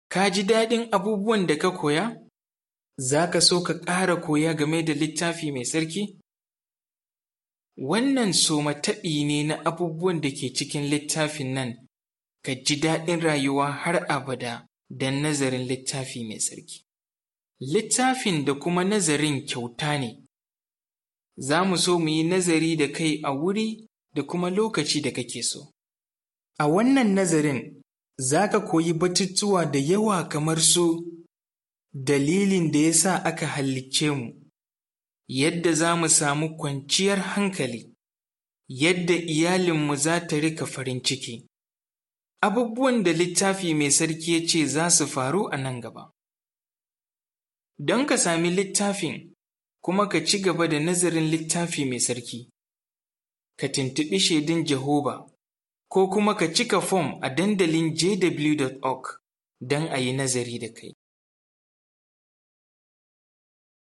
Ka ji daɗin abubuwan da ka koya? Za ka so ka ƙara koya game da littafi mai tsarki? Wannan soma taɓi ne na abubuwan da ke cikin littafin nan, ka ji daɗin rayuwa har abada don nazarin littafi mai tsarki. Littafin da kuma nazarin kyauta ne, za mu so mu yi nazari da kai a wuri da kuma lokaci da kake so. A wannan nazarin, za ka koyi batutuwa da yawa kamar su dalilin da ya sa aka halicce mu, yadda za mu samu kwanciyar hankali, yadda iyalinmu za ta rika farin ciki, abubuwan da littafi mai sarki ya ce za su faru a nan gaba. Don ka sami littafin kuma ka ci gaba da nazarin littafi mai sarki, ka tuntuɓi shaidun Jehoba ko kuma ka cika fom a dandalin jw.org don a yi nazari da kai.